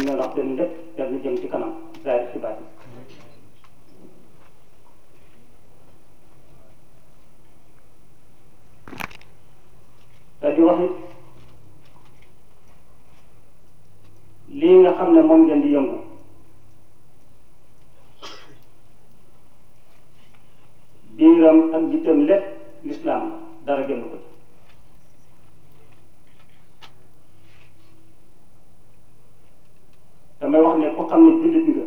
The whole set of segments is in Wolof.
ñu ne wax seen lépp def na jëm ci kanam zaahir si baatin te di wax it lii nga xam ne moom ngeen di yëngu biiram ak jitam lépp lislaam la dara gënu ko ci damay wax ne ku xam ne jullit nga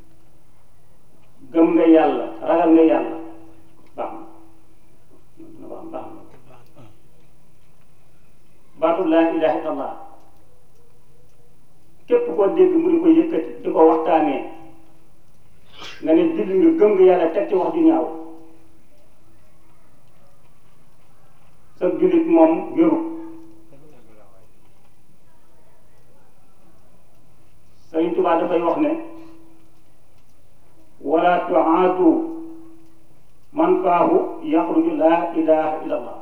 gëm nga yàlla ragal nga yàlla baax na baax baax na baatu laa ilaha illallah képp koo dégg mu di ko yëkkati di ko waxtaanee nga ne julli nga gëm nga yàlla teg ci wax ju ñaaw sa jullit moom wéru Sëriñ Tuubaa dafay wax ne wala tuaadu man faahu yaxruju laa ilaha illallah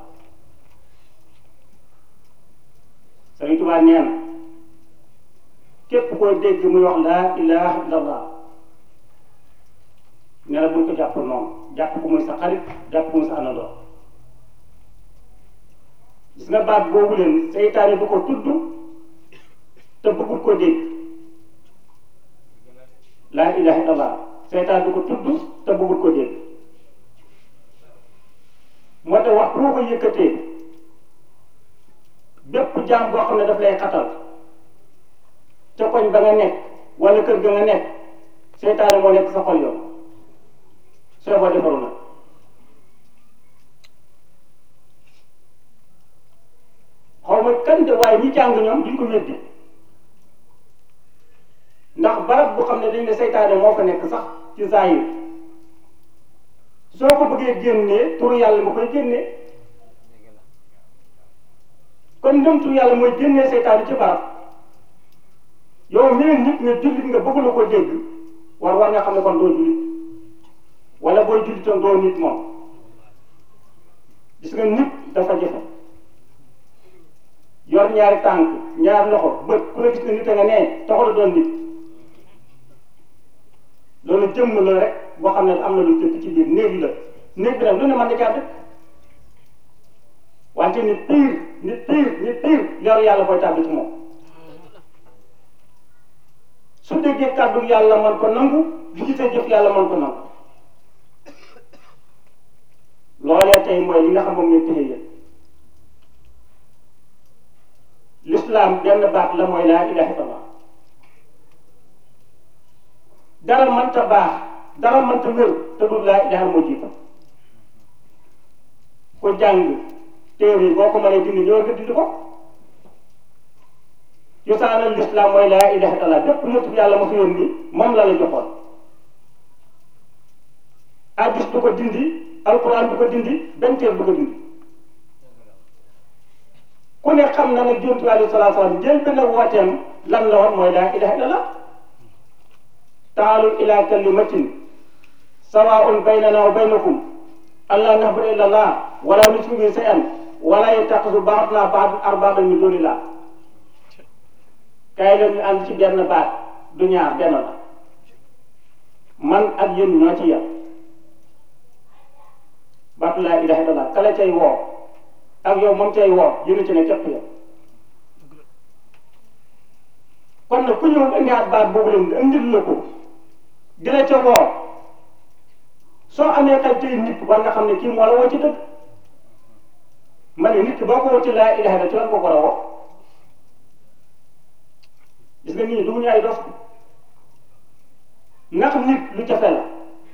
Sëriñ Tuubaa nee na képp koo dégg muy wax laa ilaha illallah ne la buñ ko jàpp noonu jàpp ko muy sa xarit jàpp ko muy sa anandoo gis nga baat boobu leen seytaane du ko tudd te bëggul ko dégg laa ilaha illallah seytaane du ko tudd te bëggul ko dégg moo tax wax boo ko yëkkatee bépp jaam boo xam ne daf lay xatal ca koñ ba nga nekk wala kër ga nga nekk seytaane moo nekk sa xol yow soo ko defaru nag xaw ma kan de waaye ñi jàng ñoom duñ ko weddi ndax barab bu xam ne dañ ne seytaane moo fa nekk sax ci zahir soo ko bëggee génnee turu yàlla nga koy génnee kon ndem turu yàlla mooy génnee seytaane ci barab yow mii nit nga jullit nga bëgg la ko dégg war war nga xam ne kon doo jullit wala booy jullitoon doo nit moom gis nga nit dafa jafe yor ñaari tànk ñaari loxo bët ku la gis ne nit a nga nee taxul a doon nit loolu jëmm la rek boo xam ne am na lu tëkk ci biir néeg la néeg bi nag lu ne mën na caa dëkk wante nit piir nit piir nit piir leeru yàlla booy tàbbi ci moom su déggee kàddu yàlla man ko nangu bu gisee jëf yàlla man ko nangu loolee tey mooy li nga xam moom ngeen téye yéen l'islam benn baat la mooy laa ilaha illallah dara mënta baax dara mënta wér te du laa ilaha moo jiitu ko jàng téere yi boo ko mënee dindi ñëw nga dindi ko cosaanal l'islam mooy laa ilaha illallah bépp nit yàlla ma fi yónni moom la la joxoon hadis du ko dindi alquran du ko dindi benn téere du ko dindi ku ne xam na ne Yonent bi alayhi salaatu salaam jël benn wooteem lan la woon mooy laa ilaha illallah taalu ila kalimatin sawaun baynana wa baynakum alla na'budu illa allah wala nushriku bihi shay'an wala yattaxizu ba'duna ba'dan arbaaban min dunillah kaay leen ñu ànd ci benn baat du ñaar benn la man ak yéen ñoo ci yem baatu laa ilaha illallah kala cay woo ak yow moom cay woo yéen ci ne képp yow kon nag ku ñëw indiwaat baat boobu leen indil la ko di la ca woo soo amee xel tey nit war nga xam ne kii moo la woo ci dëgg ma ne nit ki boo ko woo ci laa ilaha illallah ci lan ko ko la woo gis nga nit ñi dugg ñu ay dof ndax nit lu jafe la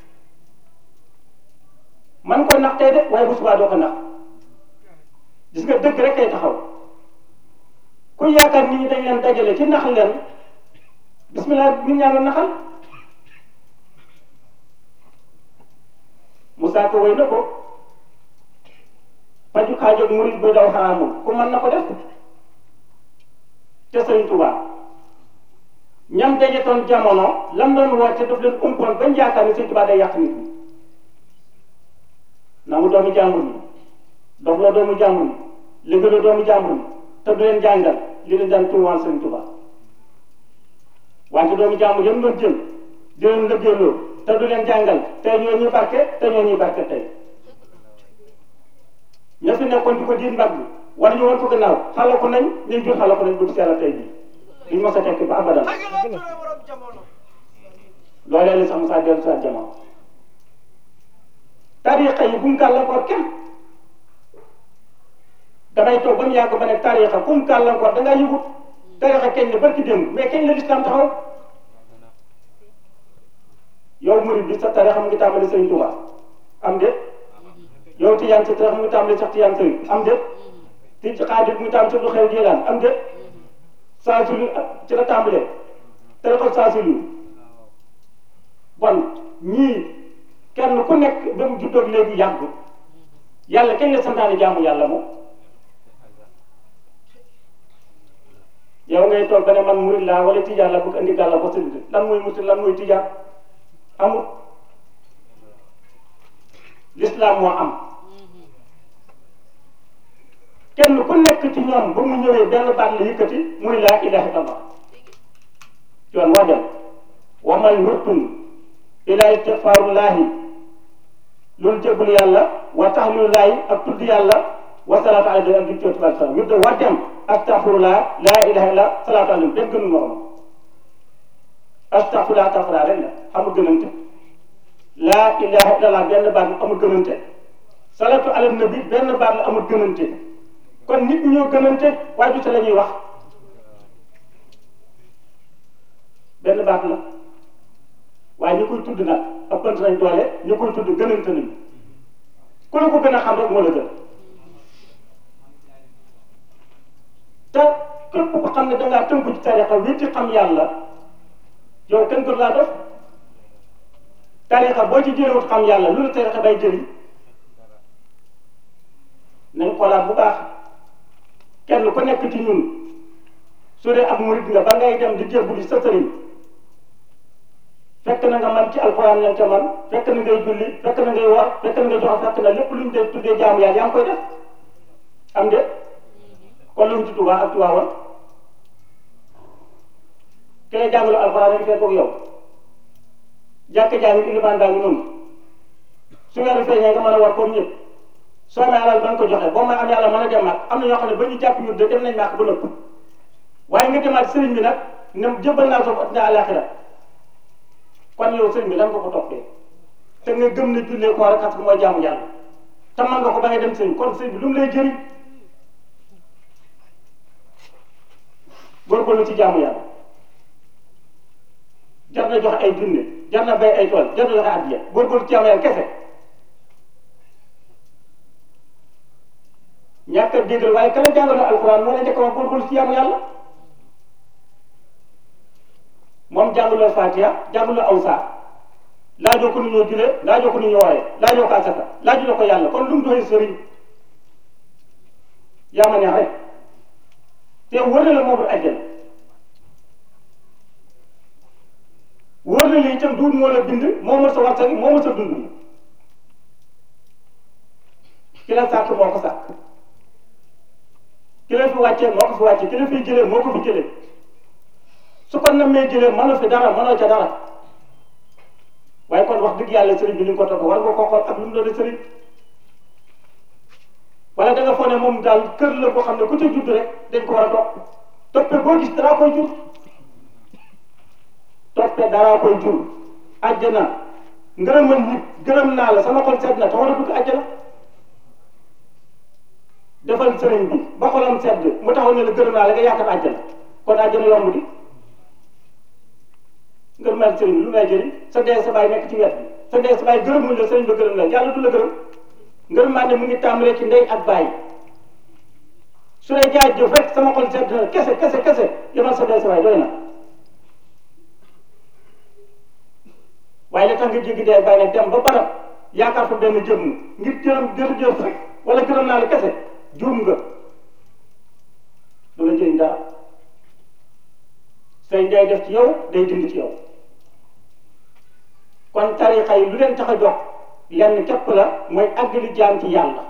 man koy nax tey de waaye bu subaa doo ko nax gis nga dëgg rek kay taxaw ku yaakaar nit ñi dañ leen dajale ci nax leen bismillah nit ñaa nga naxal Moussa ko wéy na ko faju xaajoog murid buy daw xaraamul ku mën na ko def te Sëriñ Tuubaa ñam dajetoon jamono lam doon woote daf leen umpoon bañ yaakaar ni Sëriñ Tuubaa day yàq nit ñi nangu doomu jàmbur yi dox la doomu jàmbur yi léegi la doomu jàmbur yi te du leen jàngal li leen daan tuumaal Sëriñ Tuubaa wante doomu jàmbur yëpp doon jël di leen lëggéeyloo te du leen jàngal tey ñoo ñuy barke te ñoo ñuy barke tey ña fi nekkoon di ko diin mbagg wala ñu woon ko gannaaw xala ko nañ ñu jur xala ko nañ bu seela tey bii duñ mos a tekki ba abadan loolee li sax mu saa dellu saa jamono tariqa yi bu mu gàllankoor kenn damay toog ba mu yàgg ba ne tariqa bu mu gàllankoor da ngaa yëgut tariqa keñ la barki démb mais keñ la lislaam taxaw yow murid bi sa tariqa mu ngi tàmbali Sëriñ Tuubaa am déet yow tijaan sa tariqa mu ngi tàmbali sax tijaan sëriñ am déet ti xaadir mu ngi tàmbali sax lu xew jéelaan am déet saa sulu ci la tàmbalee tariqa saa sulu bon ñii kenn ku nekk ba mu juddoog léegi yàgg yàlla kenn la santaane jaamu yàlla moom yow ngay toog ba ne man murid laa wala tijaan la bëgg andi gàlla ko sëñ lan mooy murid lan mooy tijaan amul l'islam moo am kenn ku nekk ci ñoom ba mu ñëwee benn baat la yëkkati muy laa ilaha illallah yoon waa dem wa man yurtun ila istigfaarullahi loolu jéggul yàlla wa tahlilullahi ak tudd yàlla wa salaatu alayhi ak jubtóoti ba salam ñu de war dem astaghfirullah laa ilaha illa salaatu alayhi benn gënul morom astaghfirullah astaghfirullah rek la amul gënante laa ilaha illallah benn baat la amul gënante salaatu ala nabi benn baat la amul gënante kon nit ñi ñoo gënante waaye du sa la ñuy wax benn baat la waaye ñi koy tudd nag ëppante nañ doole ñi koy tudd gënante nañ ku la ko gën a xam rek moo la gën te képp ko xam ne dangaa tënku ci tarixa wéeti xam yàlla yow kenn gën laa def tarixa boo ci jëlewut xam yàlla lu la tarixa bay jëriñ nañ xoolaat bu baax kenn ku nekk ci ñun su dee ab murid nga ba ngay dem di jébbuli sa sëriñ fekk na nga man ci alxuraan lañ ca man fekk na ngay julli fekk na ngay war fekk na ngay joxe fekk na lépp lu ñu dee tuddee jaamu yàlla yaa ngi koy def am de kon lu ñu ci Tuubaa ak Tiwaawan ki lay jàngalu alxuraan lañ fekk ak yow jàkk jaa ngi ilimaan daa ngi noonu su weeru feeñee nga mën a war comme ñëpp soo may alal ba nga ko joxe boo may am yàlla mën a dem màkk am na ñoo xam ne ba ñu jàpp ñu de dem nañ màkk ba nëpp waaye nga demaat sëriñ bi nag ne jëbbal naa soo addina àllaaxira kon yow sëriñ bi lan nga ko toppee te nga gëm ne jullee ko rek mooy jaamu yàlla te man nga ko ba ngay dem sëriñ kon sëriñ bi lu mu lay jëriñ góorgóorlu ci jaamu yàlla jar na jox ay junne jar na bay ay tool jar na joxe addiya góorgóorlu ci jaamu yàlla kese ñàkk a déggal waaye kala jàngaloo alxuraan moo la njëkk a wax góorgóorlu ci jaamu yàlla moom jàngaloo Fatiha jàngaloo aw saa laajoo ko nu ñoo julee laajoo ko nu ñoo wooree laajoo ko asaka laajuloo ko yàlla kon lu mu doxee sëriñ yaa ma neex rek te wër na la moomul àjjana wër na li itam duut moo la bind moo mën sa waxtaan moo mën sa dund ki la sàkk moo ko sàkk ki la fi wàccee moo ko fi wàccee ki la fiy jëlee moo ko fi jëlee su ko namee jëlee mënoo fi dara mënoo ca dara waaye kon wax dëgg yàlla sëriñ bi li nga ko topp war nga ko xool ak lu mu doon sëriñ wala da nga foog ne moom daal kër la boo xam ne ku ca judd rek dañ ko war a topp toppee boo gis dara koy jur toppee dara koy jur àjjana ngërëmal nit gërëm naa la sama xol sedd na te war a dugg àjjana defal sëriñ bi ba xolam sedd mu taxaw ne la gërëm naa la nga yaakaar àjjana kon àjjana yomb di ngërëmal sëriñ bi lu may jëriñ sa dee sa baay nekk ci wet bi sa dee sa baay gërëm muñ la sëriñ ba gërëm la yàlla du la gërëm ngërëmaande mu ngi tàmbalee ci ndey ak baay su dee jaay jëf rek sama xol sedd na kese kese kese yemal sa dee sa baay doy na waaye la tax nga jéggi dee baay nag dem ba barab yaakaar fa benn jëmm ngir jërëm jërëjëf rek wala gërëm naa la kese juum nga du la jëriñ dara say day def ci yow day dindi ci yow kon tarixa yi lu leen tax a jox lenn képp la mooy àggali jaam ci yàlla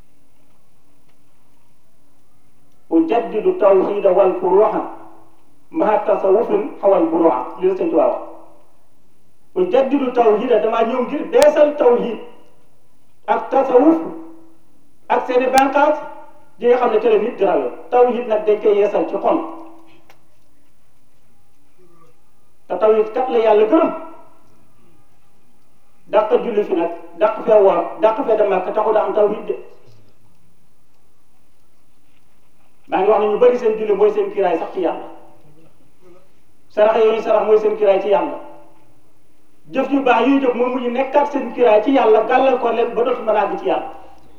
ujaddidu tawxida wal furuha maha tasawufin xawal buruwa li la sëñ Tuubaa wax bu jaddidu tawhida damaa ñëw ngir beesal tawhid ak tasawuf ak seeni bànqaas yi nga xam ne tele nit di rawee tawhid nag dañ koy yeesal ci xol te tawhid kat la yàlla gërëm dàq julli fi nag dàq fee woor dàq fee dem ak taxu da am tawhid de maa ngi wax ne ñu bëri seen julli mooy seen kiraay sax ci yàlla sarax yooyu sarax mooy seen kiraay ci yàlla jëf yu baax yuy jëf moom mu ñu nekkaat seen kiraay ci yàlla gàllal ko leen ba dootu mën a àgg ci yàlla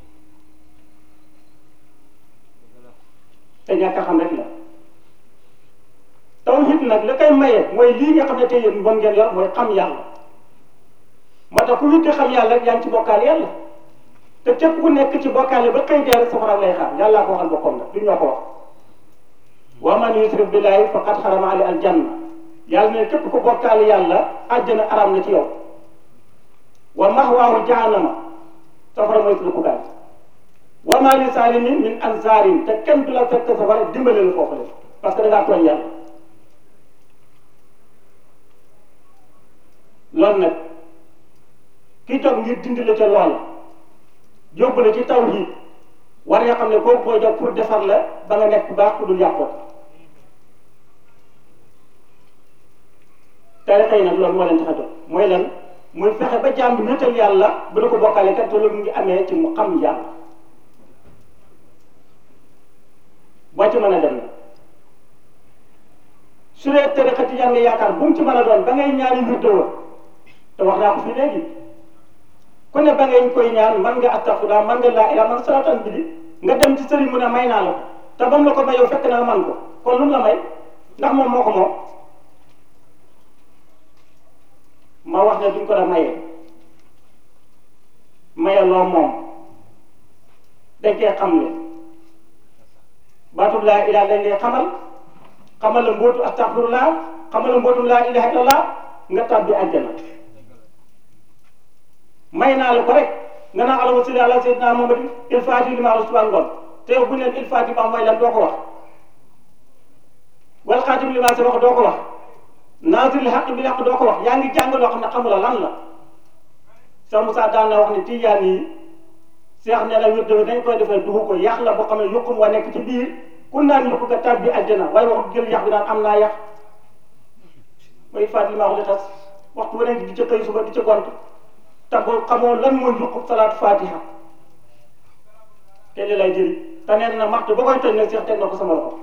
te ñàkk a xam rek la tawhid nag la koy maye mooy lii nga xam ne tey yéen moom ngeen yor mooy xam yàlla moo tax ku witti xam yàlla rek yaa ngi ci bokkaale yàlla te képp ku nekk ci bokkaale ba xëy dee rek safara lay xaar yàllaa ko waxal boppam nag du ñoo ko wax wa man yusrik billahi faqad xarama ali aljanna yàlla ne képp ku bokkaale yàlla àjjana aram na ci yow wa mahwaahu jahannama safara mooy su dëkkukaay wa ma li salimin min ansaarin te kenn du la fekk safara dimbale la foofu la parce que da ngaa tooñ yàlla loolu nag kii toog ngir dindi la ca loola yóbbu la ci tawhid war nga xam ne kooku koy jox pour defar la ba nga nekk bu baax ku dul yàqoo tarixa yi nag loolu moo leen tax a jóg mooy lan muy fexe ba jaam bi wéetal yàlla bu da ko bokkaale kat te loolu mu ngi amee ci mu xam yàlla boo ci mën a dem na su dee tarixa ci nga yaakaar bu mu ci mën a doon ba ngay ñaari wirdo wa te wax naa ko fii léegi ku ne ba ngay koy ñaan man nga astaghfirullah man nga laa ilaaha man salaatan bi di nga dem ci sëriñ mu ne may naa la ko te ba mu la ko may yow fekk na nga man ko kon lu mu la may ndax moom moo ko moom ma wax ne duñ ko da mayee maye loo moom dañ koy xam ne baatub laa ilaaha dañ lay xamal xamal la mbootu astaghfirullah xamal la mbootu laa ilaaha illallah nga tàbbi àjjana may naa la ko rek nga naan allahumma salli ala sayyidina Muhammadin il faati li ma wax suba ngoon te yow bu ñu leen il faati ba mooy lan doo ko wax wal xaatim li ma sa wax doo ko wax naasiril xaq bil xaq doo ko wax yaa ngi jàng loo xam ne xamula lan la Cheikh Moussa daan na wax ne tijaan yi Cheikh nee na wér dëgg dañ koy defee duxu ko yàq la boo xam ne yuqum wa nekk ci biir ku naan yuq nga tàbbi àjjana waaye wax jël yàq bi naan am naa yàq mooy faati li ma wax li tas waxtu bu nekk di ca xëy suba di ca gont te boo xamoo lan mooy yuqub salaatu fatiha te li lay jëriñ te nee na maxtu ba koy toj nag Cheikh teg na ko sama loxo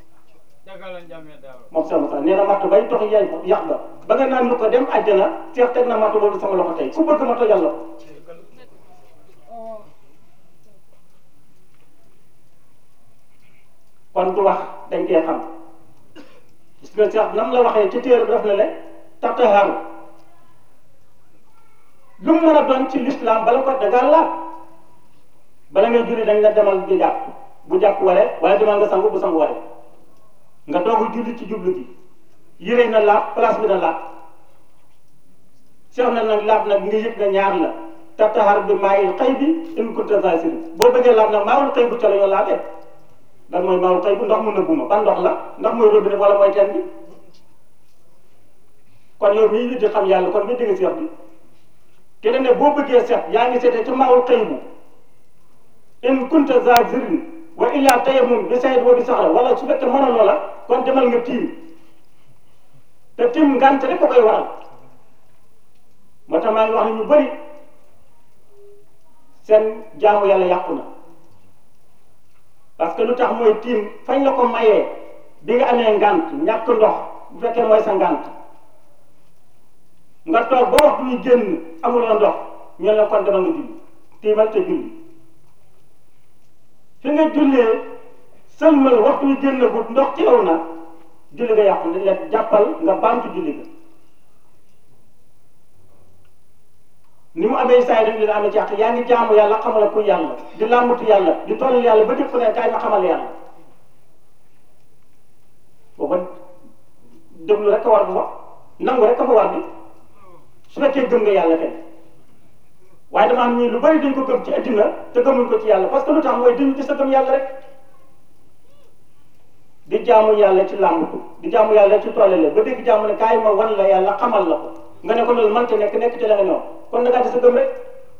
moom Cheikh Moussa nee na maxtu bay tox yaay yàq ba ba nga naan lu ko dem àjjana Cheikh teg na maxtu boobu sama loxo tey ku bëgg ma tojal la ko kon du wax dañ koy xam gis nga Cheikh nam la waxee ci téere bi daf na le taxaharu lu mu mën a doon ci l'islam bala ko dangaa laab bala ngay julli dañ la demal di jàpp bu jàpp waree wala demal nga sangu bu sangu waree nga doog julli ci jublu gi yére na laab place bi na laab seex na nag laab nag nga yëg na ñaar la tattaxar bi maayil xëy bi in kunta zasir boo bëggee laab nag maawul xëy bu ca la ñoo laabee lan mooy maawul xëy bu ndox mu nëbbu ma ban ndox la ndax mooy robinet wala mooy teen bi kon yow mii nit di xam yàlla kon mi dégg seex bi te ne boo bëggee seet yaa ngi seetee ci maawul xëy bu in kunta zazirin wa illa tayammum bi sayid wa bi saxra wala su fekkee mënaloo la kon demal nga tiim te tiim ngant rek ko koy waral moo tax maa ngi wax ne ñu bëri seen jaamu yàlla yàqu na parce que lu tax mooy tiim fañ la ko mayee bi nga amee ngant ñàkk ndox bu fekkee mooy sa ngant nga toog ba waxtu wi génn amuloo ndox ñu ne kon demal nga julli tiimal te julli fi nga jullee sëlmal waxtu wi génn gut ndox teew na julli nga yàqu dañ leen jàppal nga baamtu julli nga ni mu amee saa yi dañ leen amee ci àq yaa ngi jaamu yàlla xamal ku yàlla di làmbatu yàlla di toll yàlla ba dëpp ne kaay ma xamal yàlla booba déglu rek a war bu wax nangu rek a fa war bi su fekkee gëm nga yàlla kay waaye dama am ñii lu bari dañ ko gëm ci addina te gëmuñ ko ci yàlla parce que lu tax mooy dañu gis a gëm yàlla rek di jaamu yàlla ci làmbatu di jaamu yàlla ci toolele ba dégg jaamu ne kaay ma wan la yàlla xamal la ko nga ne ko loolu mënta nekk nekk ci la nga ñëw kon da ngaa di sa gëm rek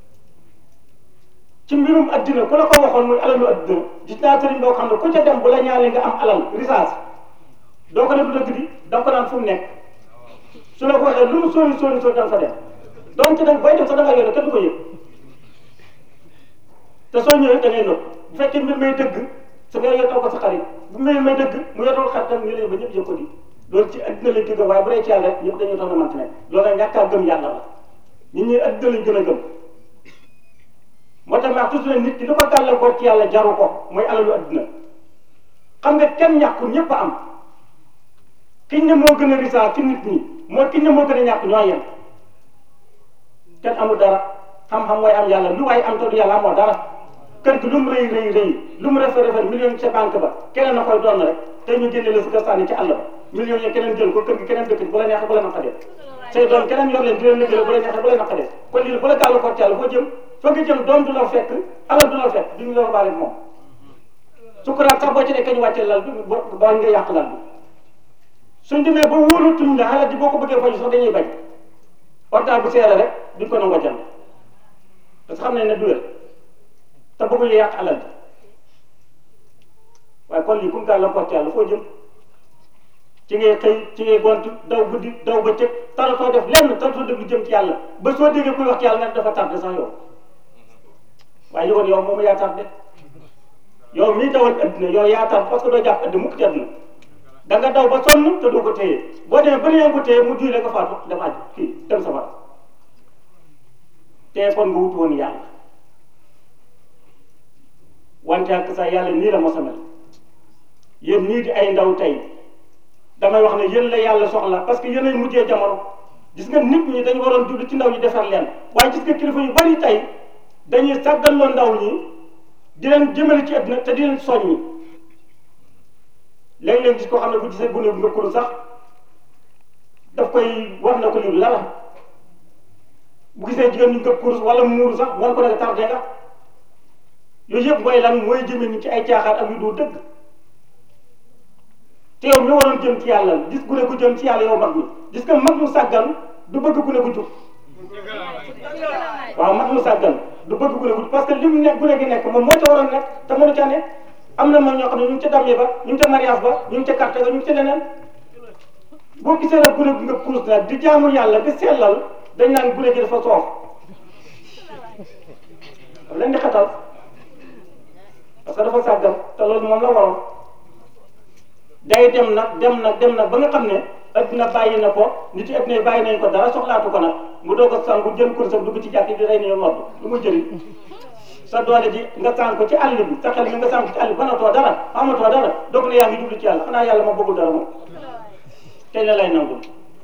ci mbirum addina ku la ko waxoon muy alalu addina gis naa sëriñ boo xam ne ku ca dem bu la ñaanee nga am alal risaas doo ko ne du dëgg di da nga ko naan fu mu nekk su la ko waxee lu mu sóori sóori sóori danga fa dem donc nag booy dem sax da nga yore kenn du ko yëg te soo ñëwee da ngay nëb bu fekkee mbir may dëgg su nga yotoo ko sa xarit bu mbir may dëgg mu yotoo xaritam ñu lay ba ñëpp yëg ko di loolu ci addina lañ jóge waaye bu dee ci yàlla rek ñëpp dañuy tax na mënti nekk loolu nag ñàkk a gëm yàlla la nit ñi addina lañ gën a gëm moo tax ma toujours ne nit ki li ko gàllankoor ci yàlla jaru ko mooy alalu addina xam nga kenn ñàkkul ñëpp a am kiñ ne moo gën a risaa ci nit ñi moo kiñ ne moo gën a ñàkk ñoo yem kenn amul dara xam-xam mooy am yàlla lu waaye am te du yàlla amoo dara kër gi lu mu rëy rëy rëy lu mu rafet rafet million yi ca banque ba keneen na koy doon rek te ñu génne la si kër sànni ci àll ba millions yi keneen jël ko kër gi keneen dëkk bu la neexee bu la naqadee say doom keneen yor leen di leen liggéey bu la neexee bu la naqadee kon lii bu la gàllankoor ci yàlla foo jëm fa nga jëm doom du la fekk alal du la fekk duñu la baale moom sukuraat sax boo ci nekkee ñu wàccee lal bi ba ba nga yàq lal bi suñ demee ba wóolatuñ la xalaat ji boo ko bëggee faju sax dañuy bañ portable bu seere rek duñ ko nangoo jënd parce que xam nañ ne du wér te bëgguñu yàq alal ji waaye kon lii comme gàllankoor ci yàlla foo jëm ci ngay xëy ci ngay gont daw guddi daw bëccëg taratoo def lenn taratoo def lu jëm ci yàlla ba soo déggee kuy wax ci yàlla nga dafa tardé sax yow waaye yowoon yow moom yaa tardé yow mii dawal addina yow yaa tardé parce que doo jàpp addina mukk ci addina da nga daw ba sonn te doo ko téye boo demee ba yaa ngi ko téye mu juy la nga faatu dem aj kii dem safara te kon nga wutu woon yàlla wante ak sa yàlla nii la mos a mel yéen nii di ay ndaw tey damay wax ne yéen la yàlla soxla parce que yéen ay mujjee jamono gis nga nit ñi dañu waroon jublu ci ndaw ñi defar leen waaye gis nga kilifa yu bari tey dañuy sàggaloo ndaw ñi di leen jëmale ci àddina te di leen soññi léeg-léeg gis koo xam ne bu gisee gune bu ngëkkulu sax daf koy wax na ko lii lala bu gisee jigéen ñu ngëpp kurus wala muuru sax wan ko ne tardé nga yooyu yëpp mooy lan mooy jëme ni ci ay caaxaan ak yu dul dëgg te yow mi waroon jëm ci yàlla gis gune gu jëm ci yàlla yow mag mi gis nga mag mu sàggan du bëgg gune gu jub waaw mag mu sàggan du bëgg gune gu jub parce que li mu nekk gune gi nekk moom moo ca waroon nekk te mënu ca nekk am na mag ñoo xam ne ñu ngi ca damye ba ñu ngi ca mariage ba ñu ngi ca carte ba ñu ngi ca leneen boo gisee nag gune gu nga kurus nag di jaamu yàlla di sellal dañ naan gune gi dafa soof leen di xatal parce que dafa sàggan te loolu moom la waroon day dem nag dem nag dem nag ba nga xam ne adduna bàyyi na ko nit yi adduna bàyyi nañ ko dara soxlaatu ko nag mu doog a sangu jël kursam dugg ci jàkk di rey ni nodd lu mu jëriñ sa doole ji nga sànq ko ci àll bi sa xel mi nga sànq ko ci àll bi banatoo dara amatoo dara doog na yaa ngi jublu ci yàlla xanaa yàlla ma bëggul dara moom tey la lay nangul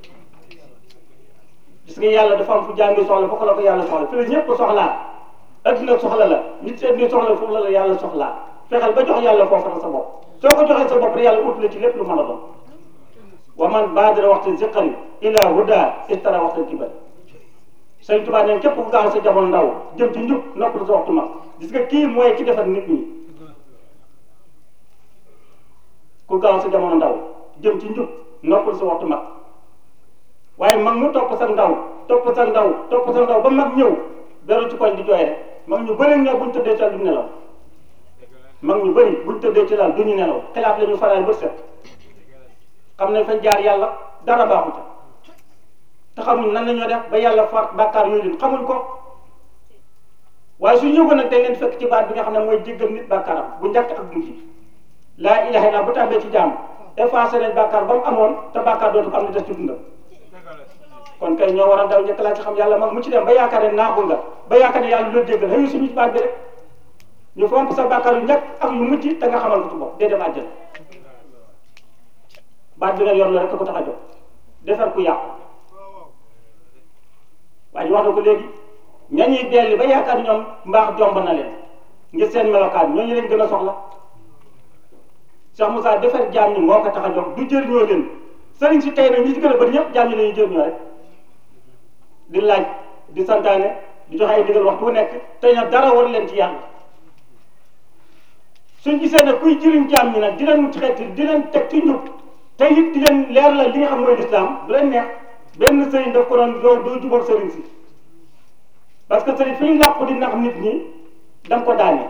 gis nga yàlla dafa am fu jàngi soxla foofu la ko yàlla soxla fi la ñëpp soxlaa adduna soxla la nit si adduna soxla foofu la la yàlla soxlaa fexeel ba jox yàlla foofu la sa bopp soo ko joxee sa bopp rek yàlla ut la ci lépp lu mën a doon wa man baadara waxtu ziqari ila huda istara waxtu kibar Sëñ Tuubaa neen képp ku gaaw sa jamono ndaw jëm ci njub noppal sa waxtu mag gis nga kii mooy ki defar nit ñi ku gaaw sa jamono ndaw jëm ci njub noppal sa waxtu mag waaye mag mu topp sa ndaw topp sa ndaw topp sa ndaw ba mag ñëw beru ci koñ di jooy rek mag ñu bëri ñoo buñ tëddee ci lal duñu nelaw mag ñu bëri buñ tëddee ci lal duñu nelaw xilaaf la ñu faraay ba set xam ne fañ jaar yàlla dara baaxu ca te xamuñ nan la ñoo def ba yàlla far bàkkaar yooyu leen xamuñ ko waaye su ñëw ko nag dañ leen fekk ci baat bi nga xam ne mooy jéggal nit bàkkaaram bu njëkk ak bu mujj laa ilaha illa bu tàmbee ci jàmm effacé nañ bàkkaar ba mu amoon te bàkkaar dootu ko am ni des ci dundam kon kay ñoo war a daw njëkk laa ci xam yàlla mag mu ci dem ba yaakaar ne naaxul nga ba yaakaar ne yàlla lu la jéggal xëyu suñu ci baat bi rek ñu fomp sa bàkkaar yu njëkk ak yu mujj te nga xamal ko ci bopp dee dem àjjana baat bi nga yor la rek ko tax a jóg defar ku yàqu waaye wax na ko léegi ñañuy delli ba yaakaar ñoom mbaax jomb na leen ngir seen melokaan ñooñu leen gën a soxla Cheikh Moussa defar jaam ñi moo ko tax a jóg du jëriñoo leen sëriñ si tey nag ñi ci gën a bëri ñëpp jaam ñi la ñuy jëriñoo rek di laaj di santaane di joxe ay digal waxtu bu nekk te ña dara war leen ci yàlla suñ gisee ne kuy jëriñ jaam ñi nag di leen xeeti di leen teg ci njub te it di leen leer la li nga xam mooy lislaam du leen neex benn sëriñ daf ko doon doo doo jubal sëriñ si parce que sëriñ fi ñu làpp di nax nit ñi da nga ko daane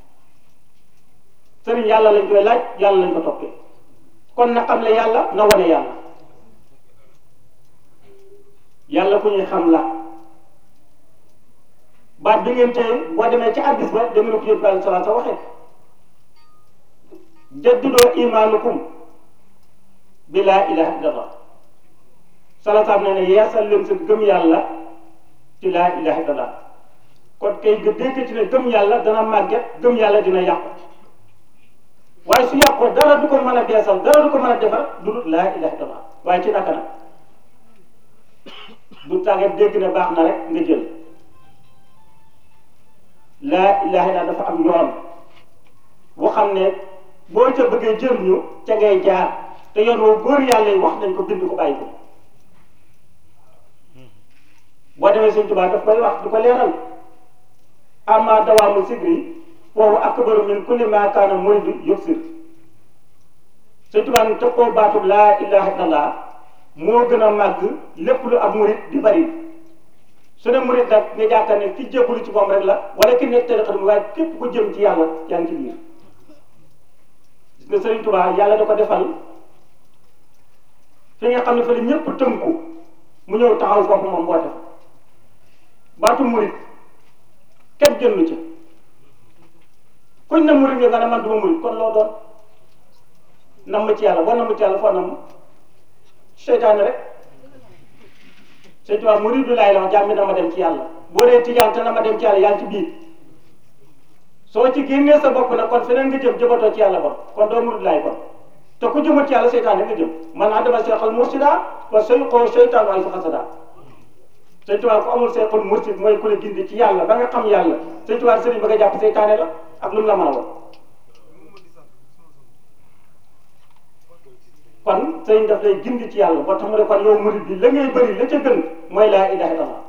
sëriñ yàlla lañ koy laaj yàlla lañ ko toppee kon na xam le yàlla na wane yàlla yàlla ku ñuy xam la baat bi ngeen tey boo demee ci addis ba dégg nga ko yóbbu aleyhi salaatu sa waxee jaddidoo imaanukum bi laa ilaha illallah salaataam ne ne yeesal leen sa gëm yàlla ci laa ilaha illallah kon kay nga dégg ci ne gëm yàlla dana màgget gëm yàlla dina yàqu waaye su yàqoo dara du ko mën a beesal dara du ko mën a defar du dul laa ilaha illallah waaye ci naka nag du tàggat dégg ne baax na rek nga jël laa ilaha illallah dafa am yoon boo xam ne boo ca bëggee jëriñu ca ngay jaar te yoon woo góor yàlla yi wax nañ ko bind ko bàyyi ko boo demee Sëñ Tuubaa daf koy wax du ko leeral amma dawaamu sigri foofu akbaru min kulli ma kaana muridu yubsir Sëñ Tuubaa ni tëkkoo baatu laa ilaha illallah moo gën a màgg lépp lu ab murid di bari su ne murid nag nga jàkkaar ne ki jébbalu ci moom rek la wala ki nekk tariqa bi waaye képp ku jëm ci yàlla yaa ngi ci biir gis nga Sëriñ Tuubaa yàlla da ko defal fi nga xam ne fa la ñëpp tënku mu ñëw taxaw foofu moom woote fa baatu murid kenn jëndu ci kuñ na murid nga ne man duma murid kon loo doon nam ma ci yàlla boo nam ma ci yàlla foo nam seytaane rek Sëñ Tuubaa muridu laay la wax jàmm na ma dem ci yàlla boo dee tijaan te na ma dem ci yàlla yaa ngi ci biir soo ci génnee sa bopp nag kon feneen nga jëm jëmatoo ci yàlla bon kon doo murid laay kon te ku jëmat ci yàlla seytaane nga jëm man adama seexal mursida wa sayqoo seytaan waay fa xasada Sëñ Tuubaa ku amul seexal mursid mooy ku la gindi ci yàlla ba nga xam yàlla Sëñ Tuubaa sëriñ ba nga jàpp seytaane la ak lu mu la mën a wax kon sëriñ daf lay gindi ci yàlla boo tax mu ne kon yow murid bi la ngay bëri la ca gën mooy laa ilaha illallah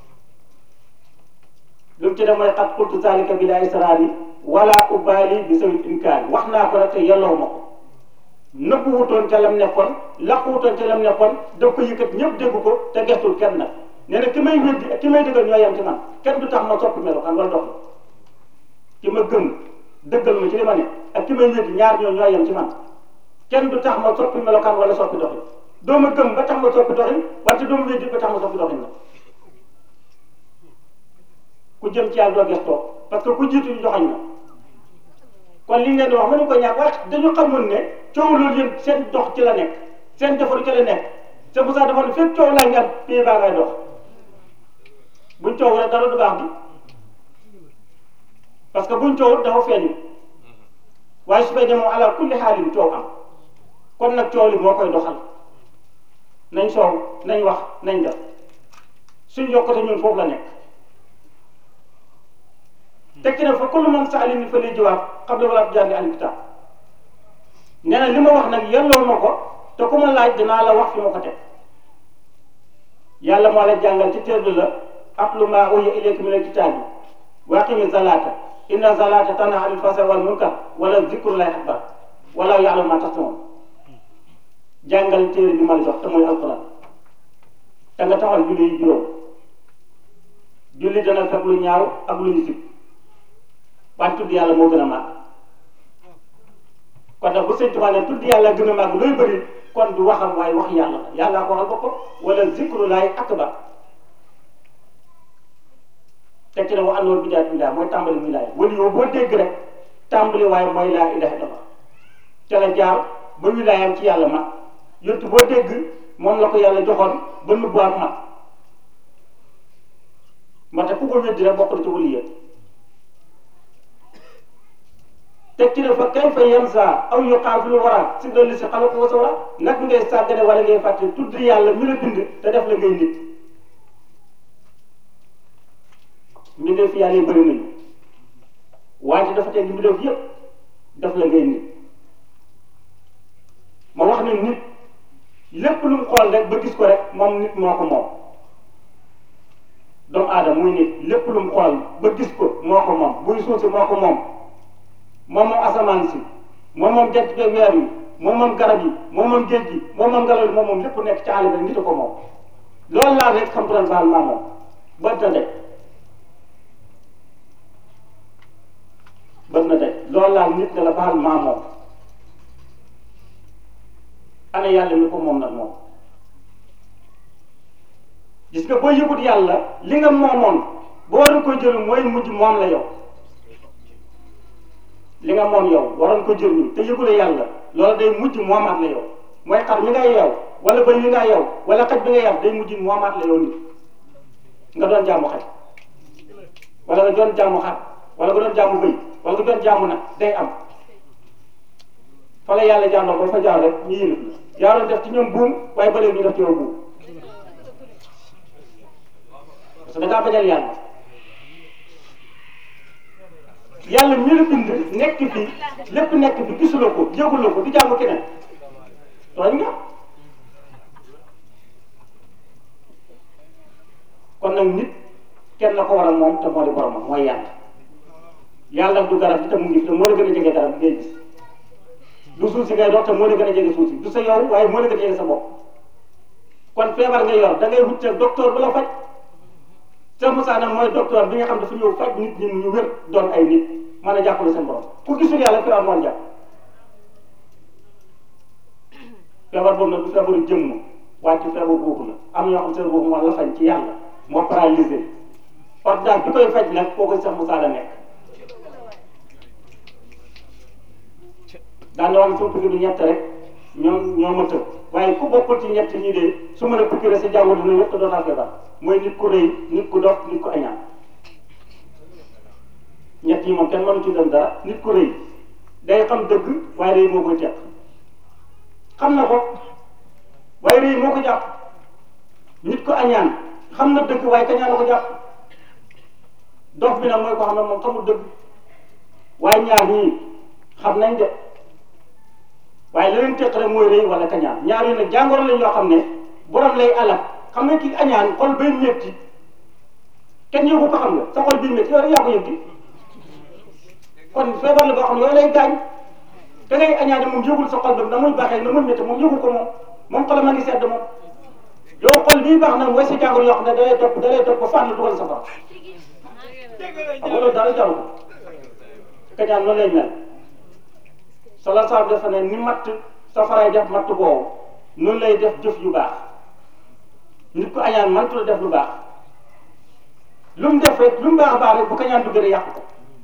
lu mu ci def mooy xat qultu zalika bi laa israari wala ubaali bi sawil inkaari wax naa ko rek te yelloo ma ko nëbbu wutoon ca lam nekkoon laqu wutoon ca lam nekkoon daf ko yëkkat ñëpp dégg ko te gestul kenn nag nee na ki may weddi ak ki may dëggal ñoo yem ci man kenn du tax ma soppi melokaan wala dox ki ma gëm dëggal ma ci li ma ne ak ki may weddi ñaar ñoo ñoo yem ci man kenn du tax ma soppi melokaan wala soppi doxin doo ma gëm ba tax ma soppi doxin wante doo ma weddi ba tax ma soppi doxin la ku jëm ci yàlla doo gestoo parce que ku jiitu ñu joxoñ na kon li ngeen di wax mënu ko ñàkk waaye dañu xamul ne coow loolu yëpp seen dox ci la nekk seen defaru ci la nekk c'est pour ça dafa ne fépp coow laa ngi am pays baa ngay dox buñ coow rek dara du baax bi parce que buñ coow dafa feeñ waaye su fekkee moom ala kulli xaalin coow am kon nag coow li moo koy doxal nañ soow nañ wax nañ def suñ yokkute ñun foofu la nekk tekki na fa kullu man saalin ni fa lay jawaab xam la wala jàngi al kitab nee na li ma wax nag yelloo ma ko te ku ma laaj dinaa la wax fi ma ko teg yàlla moo la jàngal ci téere la atlu maa uhiya ilayka min al-kitaabi wa aqimi zalaata inna zalaata tanhaa anil fahshaa'i wal munkar wala zikrullaahi akbar wala ya'lamu maa tasna'uun jàngal téere bi ma la jox te mooy alquran te nga taxal julli yi juróom julli dana fekk lu ñaaw ak lu ñu sib waaye tudd yàlla moo gën a màgg kon nag bu sëñ Tuubaa ne tudd yàlla gën a màgg looy bëri kon du waxam waaye wax yàlla la yàllaa ko waxal boppam wala zikrullaahi akbar tekki na wa annoon bidaat bidaa mooy tàmbali wilaaya wala yow boo dégg rek tàmbali waaye mooy laa ilaha illallah ca la jaar ba wilaayam ci yàlla mat yottu boo dégg moom la ko yàlla joxoon ba nubbuwaat mat ma te ku ko weddi rek bokk na ci waliya tekki na fa kay fa yansa aw yuqaafilu wara si dolli si xalaku wa sawra nag ngay sàggane wala ngay fàtte tudd yàlla mi la bind te def la ngay nit mbindeef yàlla yi bëri nañu wante dafa teg mbindeef yëpp def la ngay nit ma wax ne nit lépp lu mu xool rek ba gis ko rek moom nit moo ko moom doomu aadama muy nit lépp lu mu xool ba gis ko moo ko moom buy suuf si moo ko moom moom moom asamaan si moom moom jant bi weer yi moom moom garab yi moom moom géej gi moom moom ngelaw li moom moom lépp nekk ci àll bi nit a ko moom loolu laa rek xam turan baal maa moom bët na de bët na de loolu laa nit ne la baal maa moom ana yàlla mi ko moom nag moom gis nga boo yëgut yàlla li nga moomoon boo waroon ko jël mooy mujj moom la yow li nga moom yow waroon ko jëriñu te yëgule yàlla loolu day mujj moomaat la yow mooy xar mi ngay yow wala bëy mi nga yow wala xaj bi nga yow day mujj moomaat la yow nit nga doon jaamu xaj wala nga doon jaamu xar wala nga doon jaamu bëy wala nga doon jaamu nag day am fa la yàlla jàndoo ba fa jaar rek ñu yilif la yaa doon def ci ñoom buum waaye ba léegi ñu def ci yow buum parce que da ngaa bañal yàlla yàlla mi la bind nekk fi lépp nekk fi gisuloo ko yëguloo ko di jaamu keneen tooñ nga kon nag nit kenn la ko war a moom te moo di boromam mooy yàlla yàlla du garab bi te mu ngi fi te moo la gën a jege garab bi ngay gis du suuf si ngay dox te moo la gën a jege suuf si du sa yow waaye moo la gën a jege sa bopp kon feebar nga yor da ngay wut docteur bu la faj Cheikh Moussa nag mooy docteur bi nga xam dafa ñëw faj nit ñi ñu wér doon ay nit mën a jàppale seen borom ku gisul yàlla feebar moo jàpp feebar boobu nag du feebaru jëmm waaye ci feebar boobu la am ñoo xam seen boobu moo la fañ ci yàlla moo paralysé ordonnance bi koy faj nag kooku Cheikh Moussa la nekk daan na wax soo pikir du ñett rek ñoom ñoo ma tëb waaye ku bokkul ci ñett ñi de su mën a pikir sa jàngoro dina yëpp te doon naa feebar mooy nit ku rëy nit ku dof nit ku añaan ñett yi moom kenn mënu ci dem dara nit ku rëy day xam dëgg waaye rëy moo koy teq xam na ko waaye rëy moo ko jàpp nit ku añaan xam na dëgg waaye kañaan la ko jàpp dof bi nag mooy ko xam ne moom xamul dëgg waaye ñaar ñii xam nañ de waaye la leen teq rek mooy rëy wala kañaan ñaar yi nag jàngoro lañ yoo xam ne borom lay alal xam nga ki añaan xol bay métti kenn yëgu ko xam nga sa xol bii métti yow rek yaa ko yëg di kon feebar la boo xam ne yooyu lay gaañ da ngay añaane moom yëgul sa xol ba na muy baaxee na muy métti moom yëgu ko moom moom xolam a ngi sedd moom yow xol bii baax na mooy sa jàngoro yoo xam ne da lay topp da lay topp ba fànn dugal sa borom xam nga loolu dara jaru ko kañaan noonu lay mel sala saab dafa ne ni matt safaraay def matt boobu noonu lay def jëf yu baax nit ku añaan mantu la def lu baax lu mu def rek lu mu baax a baax rek bu kañaan du gën a yàq ko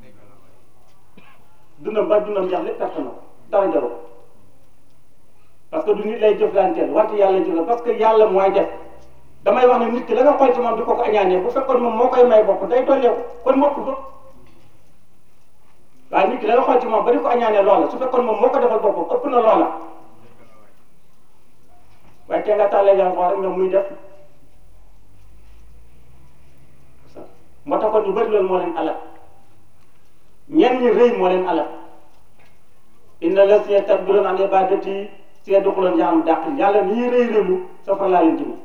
dundam ba dundam jeex lépp perte na ko dara jaru ko parce que du nit lay jëflanteel wante yàlla jëf parce que yàlla mooy def damay wax ne nit ki la nga xool ci moom di ko ko añaanee bu fekkoon moom moo koy may bopp day dollee ko kon mokk ko waaye nit ki la nga xool ci moom ba di ko añaanee loola su fekkoon moom moo ko defal boppam ëpp na loola waaye te nga tàllee yàlla xool rek nga muy def moo tax kon ñu bëri loolu moo leen alal ñenn ñi rëy moo leen alal inna la si takbiroon an ibadati see duxuloon jaxam dàq yàlla ni ñuy rëy rëylu safara laa leen jëme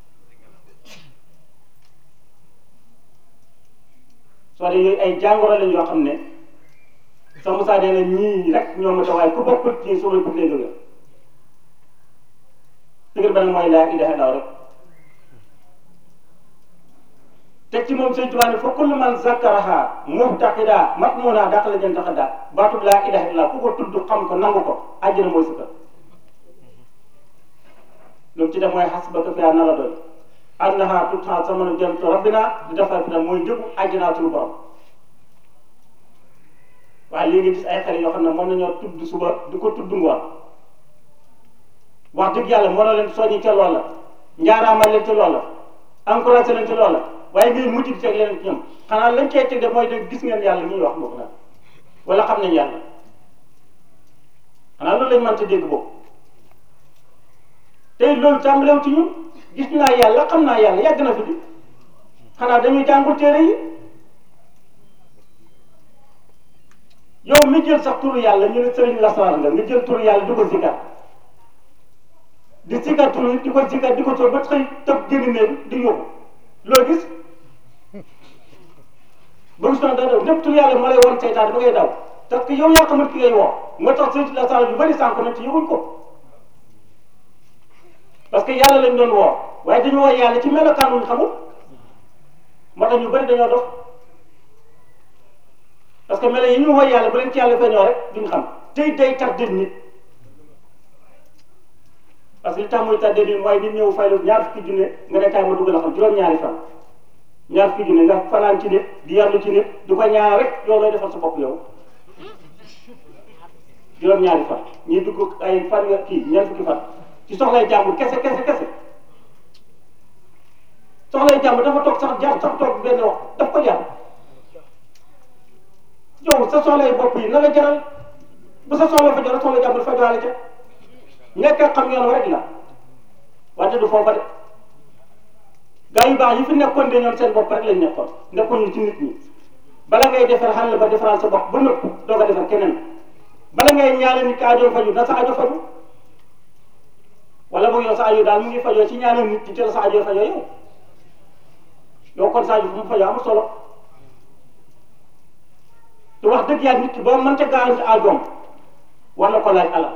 soo de yooyu ay jàngoro lañ yoo xam ne sa Moussa nee na ñii rek ñoo ma tawaay ku bokkul ci suuf la bëgg lay jóge tëgër ba nag mooy laa ilaha illallah rek teg ci moom sëñ Tuubaa ne fa kullu man zakkaraha muhtaqida matmuna dàq la jën taxada baatub laa ilaha illallah ku ko tudd xam ko nangu ko àjjana mooy sukka lu mu ci def mooy xasbaka fiha na la doy annaha tutha samanu jannatu rabbina di defar fi mooy njëgu àjjanaa suñu borom waaye lii nga gis ay xale yoo xam ne mën nañoo tudd suba di ko tudd ngoon wax dëgg yàlla mën na leen soññi ca loola njaaraamal leen ca loola encouragé leen ca loola waaye ngay mujj di teg leen ci ñoom xanaa lañ cee teg de mooy de gis ngeen yàlla ñuy wax boobu nag wala xam nañ yàlla xanaa loolu lañ mën ta dégg boobu tey loolu tàmbalew ci ñun gis naa yàlla xam naa yàlla yàgg na fi di xanaa dañuy jàngul téere yi yow mi jël sax turu yàlla ñu ne sëriñ lasaraar nga nga jël turu yàlla di ko zikar di zikar turu yi di ko zikar di ko tóor ba xëy tëb génn néeg di yóbbu loo gis ba gis naa da daw lépp turu yàlla moo lay won seytaan ba ngay daw parce que yow yaa xamul ki ngay woo moo tax sëñ la sala yu bëri sànq na ci yëguñ ko parce que yàlla lañ doon woo waaye dañu woo yàlla ci melokaan wuñ xamul moo tax ñu bëri dañoo dof parce que melo yi ñu woo yàlla bu leen ci yàlla feeñoo rek duñ xam tey day tardé nit parce que li tax muy tardé nit mooy nit ñëw fay la ñaar fukki junne nga ne kaay ma dugg la xam juróom-ñaari fan ñaar fukki junne nga fanaan ci nit di yarlu ci nit di ko ñaar rek yow looy defal sa bopp yow juróom-ñaari fan ñuy dugg ay fan nga kii ñaar fukki fan ci soxlay jàmbur kese kese kese soxlay jàmbur dafa toog sax jaar sax toog benn wax daf ko jaar yow sa soxlay bopp yi na la jaral bu sa soxla fa jaral soxla jàmbur fa jaarale ca ñàkk a xam yoon wa rek la wante du foofa de gaa yu baax yi fi nekkoon de ñoom seen bopp rek lañ nekkoon nekkoon ñu ci nit ñi bala ngay defar xàll ba defaral sa bopp ba nëpp doo ko defar keneen bala ngay ñaale nit ka ajo faju na sa ajo faju wala boog yow sa ajo daal mu ngi fajoo ci ñaanal nit ñi te la sa ajo fajoo yow yow kon sa ajo fu mu fajoo amul solo te wax dëgg yàlla nit ki boo mënta garanti ajoom war na ko laaj alal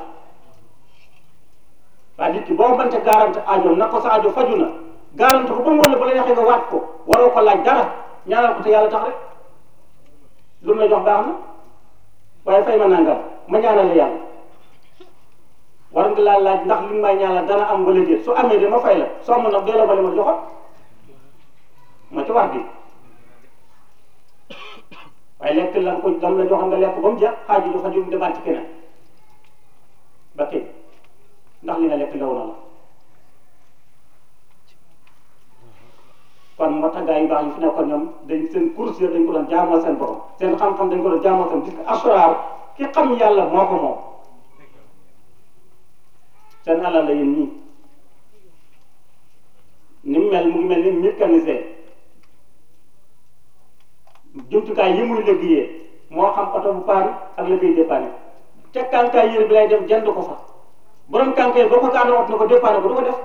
waaye nit ki boo mënta garanti ajoom na ko sa ajo faju na garanti ko ba mu wala ba la yaxee nga waat ko waroo ko laaj dara ñaanal ko te yàlla tax rek lu mu la jox baax na waaye fay ma nangam ma ñaanal la yàlla war nga laa laaj ndax li may ñaanal dana am wala déet su amee de ma fay la soo mën nag delloo ba li ma joxoon ma ci wax bi waaye lekk la ko dam la joxoon nga lekk ba mu jeex xaaju du xaju mu demaat ci keneen ba tey ndax li nga lekk lew na la kon moo tax gaa yu baax yi fi nekkoon ñoom dañ seen course dañ ko doon jaamoo seen borom seen xam-xam dañ ko doon jaamoo seen parce que asraar ki xam yàlla moo ko moom seen alal la yéen ñii ni mu mel mu ngi mel ni mécanicien jumtukaay yi muy liggéeyee moo xam oto bu paan ak liggéey dépanné te kànkaay yére bi lay dem jënd ko fa borom kànkaay boo ko gaaree wat na ko dépanné ko du ko def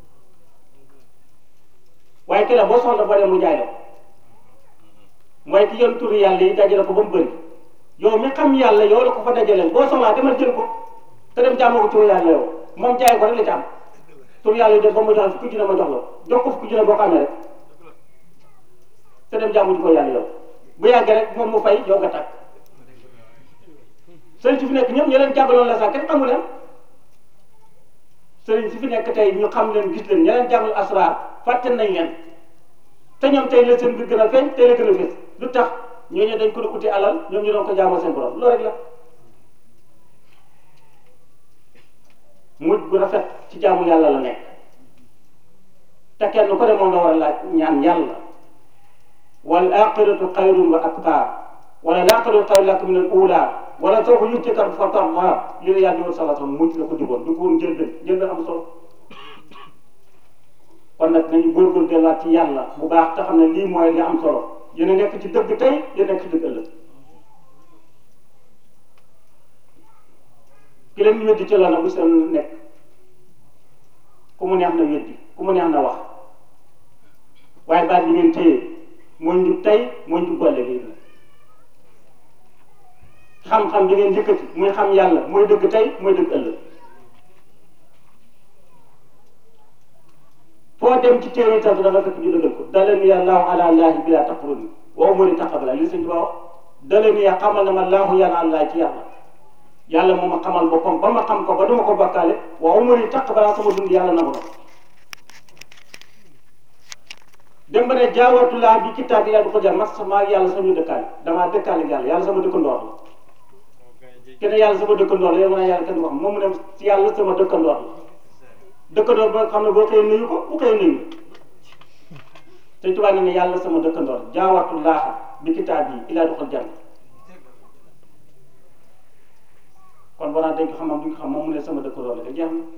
waaye ki la boo soxla boo dem mu jaay la mooy ki yoon turu yàlla yi dajale ko ba mu bëri yow mi xam yàlla yow la ko fa dajaleel boo soxlaa demal jël ko te dem jaamoo ko turu yàlla yow moom jaay ko rek la ci am turu yàlla yi def ba mu jox fukki junne ma jox la jox ko fukki junne boo ko amee rek te dem jaamu ji ko yàlla yow bu yàggee rek moom mu fay yow nga tàkk sëriñ si fi nekk ñëpp ñu leen jàngaloon la sax kenn xamu leen sëriñ si fi nekk tey ñu xam leen gis leen ña leen jàngal asraar fàtte nañ leen te ñoom tey la seen biir gën a feeñ tey la gën a fees lu tax ñooñu dañ ko doon uti alal ñoom ñu doon ko jaamoo seen borom loolu rek la mujj bu rafet ci jaamu yàlla la nekk te kenn ko de moom la war a laaj ñaan yàlla wal aqiratu xayrun wa abqaa wala laqiratu xayrun laka min al ula wala soo ko yutika fatarda li la yàlla ñëwoon sallallahu alayhi wasallam mujj la ko digoon du ko woon njëlbeen njëlbeen am solo kon nag nañu góorgóorlu delluwaat ci yàlla bu baax te xam ne lii mooy li am solo yéen a nekk ci dëgg tey yéen a nekk ci dëgg ëllëg ki leen weddi ci la na bu seen nekk ku mu neex na weddi ku mu neex na wax waaye baat bi ngeen téye mooy njub tey mooy njub boole lii xam-xam bi ngeen yëkkati muy xam yàlla mooy dëgg tey mooy dëgg ëllëg foo dem ci téere itam da nga fekk ñu dëggal ko dalani ya laahu ala laahi bila taqruni wa umuri taqabala li sëñ Tuubaa dalani ya xamal na ma laahu yàlla allah ci yàlla yàlla moo ma xamal boppam ba ma xam ko ba duma ko bakkaale wa umuri taqabala sama dund yàlla nangu na dem ba ne jaawatulaa bi kitaab bi yàlla du ko jar mas maa yàlla sama dëkkaale damaa dëkkaale ak yàlla yàlla sama dëkkandoor la kenn yàlla sama dëkkandoor la yow mën naa yàlla kenn wax moom mu ne si yàlla sama dëkkandoor la dëkkandoor ba nga xam ne boo xëyee nuyu ko bu xëyee nuyu te tubaab ne ne yàlla sama dëkkandoor jaawatu laaxa bi kitaab yi ilaa doxal jann kon boo naan dañ ko xam duñ ko xam moom mu ne sama dëkkandoor la ka jeex na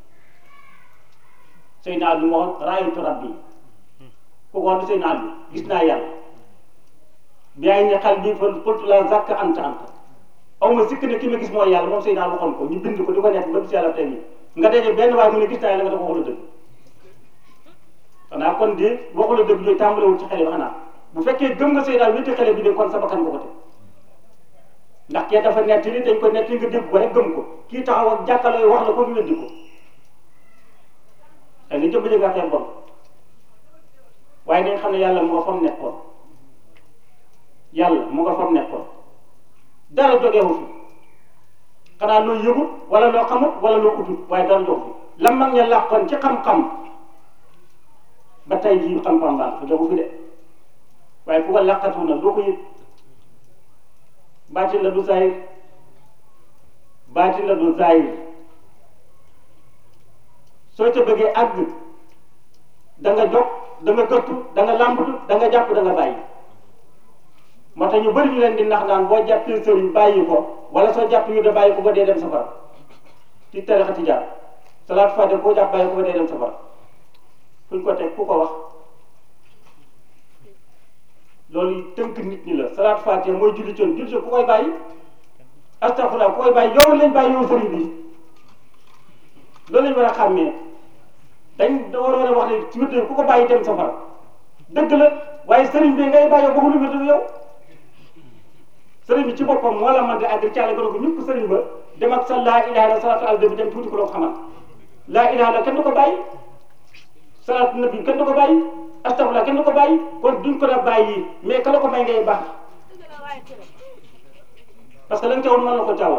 sëy naa lu ma wax raayatu rabbi ku ko wax sëy naa lu gis naa yàlla bi ay ne xal bi fa qultu la zakk anta anta aw ma sikk ne ki ma gis mooy yàlla moom sëy naa waxoon ko ñu bind ko di ko nekk ba bis yàlla tey nii nga daje benn waaye mu ne gis naa yàlla nga dafa waxula dëgg xanaa kon de waxula dëgg yooyu tàmbalewul ci xale bi xanaa bu fekkee gëm nga sëy daal wétti xale bi de kon sa bakkan nga ko teg ndax kee dafa nettali dañ ko nettali nga dégg ko rek gëm ko kii taxaw ak jàkkaarloo wax la ko ñu weddi ko te ni jëmb nga xeeb bon waaye nañ xam ne yàlla mu nga fam nekkoon yàlla mu nga fam nekkoon dara jógeewu fi xanaa loo yëgut wala loo xamut wala loo utut waaye dara jóg fi la mag ña làqoon ci xam-xam ba tey jii xam-xam baa fi jógu fi de waaye ku ko làqatu na doo ko yëg baatin la du zahir baatin la du zahir soo ca bëggee àgg da nga jóg da nga gëttu da nga làmbatu da nga jàpp da nga bàyyi moo tax ñu bëri ñu leen di nax naan boo jàppee sëriñ bàyyi ko wala soo jàpp yu de bàyyi ko ba dee dem safara ci tarixa tijaan salaat fàtte koo jàpp bàyyi ko ba dee dem safara fuñ ko teg ku ko wax loolu tënk nit ñi la salaat fàtte mooy julli coon julli ku koy bàyyi astafurlah ku koy bàyyi yow lañ bàyyi yow sëriñ bi loolu lañ war a xàmmee dañ da war a wax ne ci wér ku ko bàyyi dem safara dëgg la waaye sëriñ bi ngay bàyyi waxu lu wér yow sëriñ bi ci boppam moo la mën di àgg caale gën ko ñëpp sëriñ ba dem ak sa laa ilaha illa salaatu al bi dem tuuti ko loo xamal laa ilaha illa kenn du ko bàyyi salaatu nabi kenn du ko bàyyi astafurlah kenn du ko bàyyi kon duñ ko la bàyyi mais ka la ko may ngay baax parce que la nga teewoon mën na ko caawal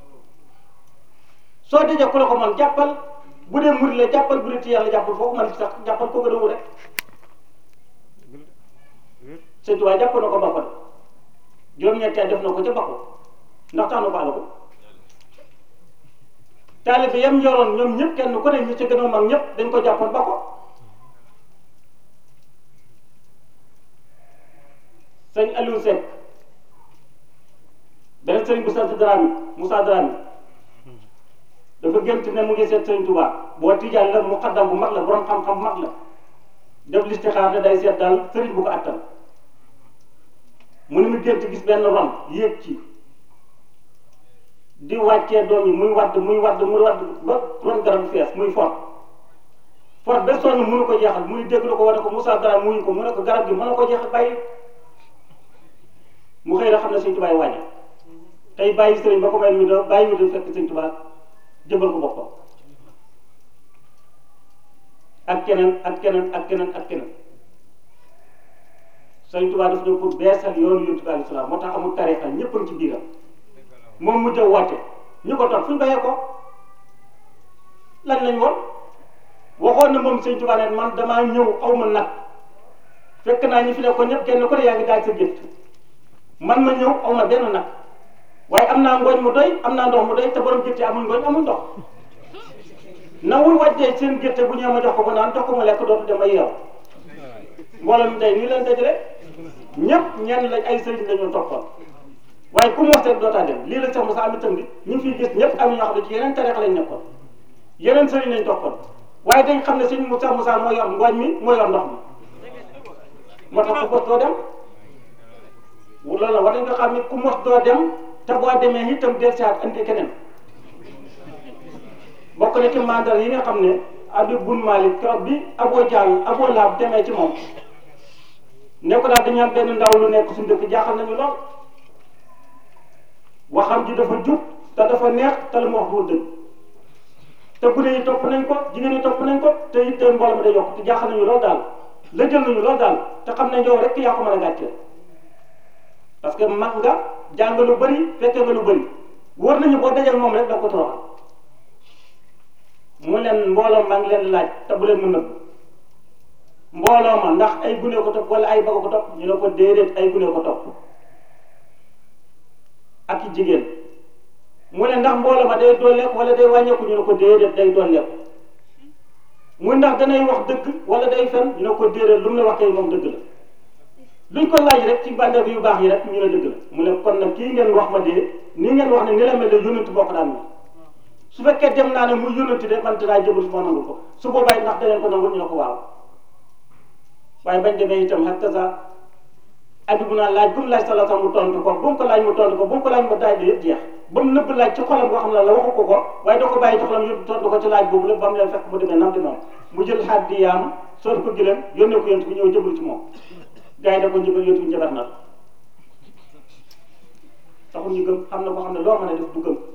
soo dajee ku la ko mën jàppal bu dee murid la jàppal bu dee ci yàlla jàppal foo ko mën sax jàppal ko gën a rek sëñ Tuubaa jàpp na ko ba ko juróom-ñetti at def na ko ca bakko ndax tax na baala ko taalibe yam yoroon ñoom ñëpp kenn ku ne ñi ci gën a mag ñëpp dañ ko jàppoon ba ko sëñ Aliou Seck beneen sëriñ bu sant Dramé Moussa Dramé dafa gént ne mu ngi seet sëriñ Tuubaa boo tijaan la mu xaddam bu mag la borom xam-xam bu mag la def listixaar ne day seet daal sëriñ bu ko attan mu ne mu gént gis benn ron yéeg ci di wàccee doom yi muy wadd muy wadd muy wadd ba ron garab fees muy fort fort ba sonn mënu ko jeexal muy dégg la ko wane ko Moussa Dara muñu ko mu ne ko garab gi mën na ko jeexal bàyyi mu xëy na xam ne Sëñ Tuubaa wàññi tey bàyyi sëriñ ba ko may ñu do bàyyi ñu do fekk Sëñ Tuubaa jëbal ko boppam ak keneen ak keneen ak keneen ak keneen Sëriñ Tuubaa daf ñëw pour beesal yoonu Yonent bi alayhi salaam moo tax amul tarixa ñëpp a ngi ci biiram moom mujj a woote ñu ko toog fu ñu bayee ko lan lañ woon waxoon na moom Sëriñ Tuubaa ne man damaa ñëw aw ma nag fekk naa ñu fi ne ko ñëpp kenn ku ne yaa ngi daaj sa gétt man ma ñëw aw ma benn nag waaye am naa ngooñ mu doy am naa ndox mu doy te borom gétt amul ngooñ amul ndox nawul wàccee seen gétt bu ñëw ma jox ko ba naan jox ko ma lekk dootu dem ay yow mbooloo mi tey nii leen dajale ñëpp ñenn lañ ay sëriñ lañu toppoon waaye ku mos rek dootaa dem lii la sax Moussa am itam bi ñu fiy gis ñëpp am ñoo xam ne ci yeneen tariix lañ nekkoon yeneen sëriñ lañ toppoon waaye dañ xam ne sëñ Moussa Moussa moo yor ngooñ mi moo yor ndox mi moo tax ku mos doo dem loolu la war nañ ko xam ne ku mos doo dem te boo demee itam del saat andi keneen bokk na ci mandal yi nga xam ne Abib bun Malik keroog bi Aboo Jaal Aboo Laab demee ci moom ne ko daal dañu am benn ndaw lu nekk suñu dëkk jaaxal nañu lool waxam ji dafa jub te dafa neex te lu mu wax du dëgg te gune yi topp nañ ko jigéen yi topp nañ ko te it de mbooloo mi day yokk te jaaxal nañu lool daal la jël nañu lool daal te xam ne yow rek yaa ko mën a gàcceel parce que mag nga jàng lu bëri fekke nga lu bëri wóor nañu boo dajal moom rek da ko toroxal mu leen mbooloo maa ngi leen laaj te bu leen mu nëbb mbooloo ma ndax ay gune ko topp wala ay baga ko topp ñu ne ko déedéet ay gune ko topp ak i jigéen mu ne ndax mbooloo ma day dolleeku wala day wàññeeku ñu ne ko déedéet day dolleeku mu ndax danay wax dëgg wala day fen ñu ne ko déedéet lu mu la wax kay moom dëgg la luñ ko laaj rek ci bàndeeku yu baax yi rek ñu ne dëgg la mu ne kon nag kii ngeen wax ma dee nii ngeen wax ne ni la mel ne yónent boo ko daan mel su fekkee dem naa ne muy yónnati de man dinaa jëbal su ma nangu ko su boobaa ndax dangeen ko nangu ñu ne ko waaw waaye bañ demee itam xak sa abibu naa laaj bu mu laaj sala sax mu tontu ko bu mu ko laaj mu tontu ko bu mu ko laaj mu daaj yëpp jeex ba mu nëbb laaj ci xolam boo xam ne la waxu ko ko waaye da ko bàyyi ci xolam yëpp tontu ko ci laaj boobu lépp ba mu leen fekk mu demee nam di moom mu jël xaat di yaam sooti ko gëlëm yónnee ko yontu bi ñëw jëbal ci moom gars yi da ko njëbal yontu bi njëbat na taxul taxul ñu gëm xam na koo xam ne loo mën a def du gëm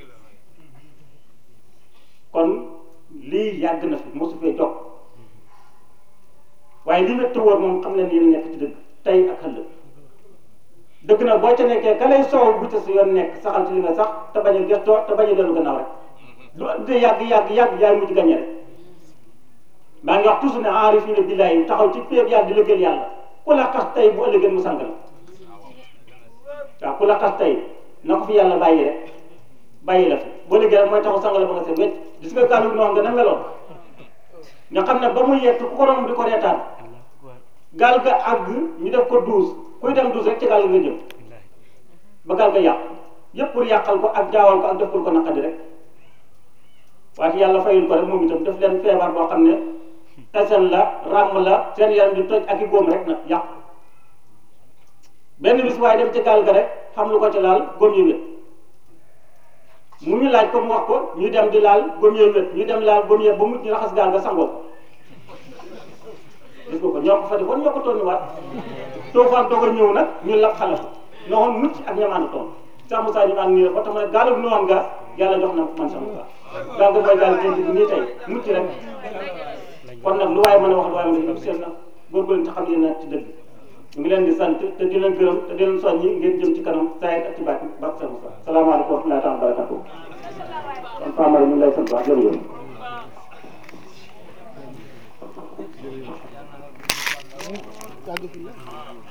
kon lii yàgg na fi mosu fee jog waaye li métti woon moom xam leen yéen nekk ci dëgg tey ak ëllëg dëgg na boo ca nekkee ka lay soow bu ca si yoon nekk saxal ci li nga sax te bañ a gëstoo te bañ a dellu gannaaw rek du de yàgg yàgg yàgg yaay mujj gañe rek maa ngi wax toujours ne aarifina billaahi taxaw ci péeb yàlla di liggéeyal yàlla ku la xas tey bu ëllëgee mu sang la waaw ku la xas tey na ko fi yàlla bàyyi rek bàyyi la fi boo liggéey rek mooy taxaw sang la ba nga seet wecc gis nga gàllu noonu nga na meloon nga xam ne ba muy yett ku ko romb di ko reetaan gaal ga àgg ñu def ko douze kuy dem douze rek ci gaal nga jëm ba gaal ga yàq yëpp pour yàqal ko ak jaawal ko ak deful ko naqadi rek waaye yàlla fayul ko rek moom itam def leen feebar boo xam ne tasen la ràmm la seen yaram di toj ak i góom rek nag yàqu benn bis waaye dem ci gaal ga rek xam lu ko ci laal góom yi wét mu ñu laaj ko mu wax ko ñu dem di laal góom yi wét ñu dem laal góom yi ba mu ñu raxas gaal ga sangoo ko gis nga ko ñoo ko fa defoon ñoo ko toon waat toofaan doog a ñëw nag ñu lab xale ko noxoon mucc ak ñamaanu toon sax Moussa ñu naan nii rek ba tax ma ne gaalub noon nga yàlla jox na man sama Moussa gaal ga mooy gaal gént bi nii tey mucc rek kon nag lu waaye mën a wax lu waaye mën a def seen na góorgóorlu ci xam ne nag ci dëgg ñu ngi leen di sant te di leen gërëm te di leen soññi ngeen jëm ci kanam saa ak ci baat ba sa Moussa salaamaaleykum wa rahmatulah taala barakatu kon Fama ñu ngi lay sant baax jërëjëf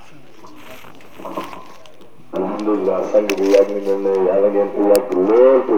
alhamdulilah sang bi yàgg na ne yàlla ngeen fi yàgg lool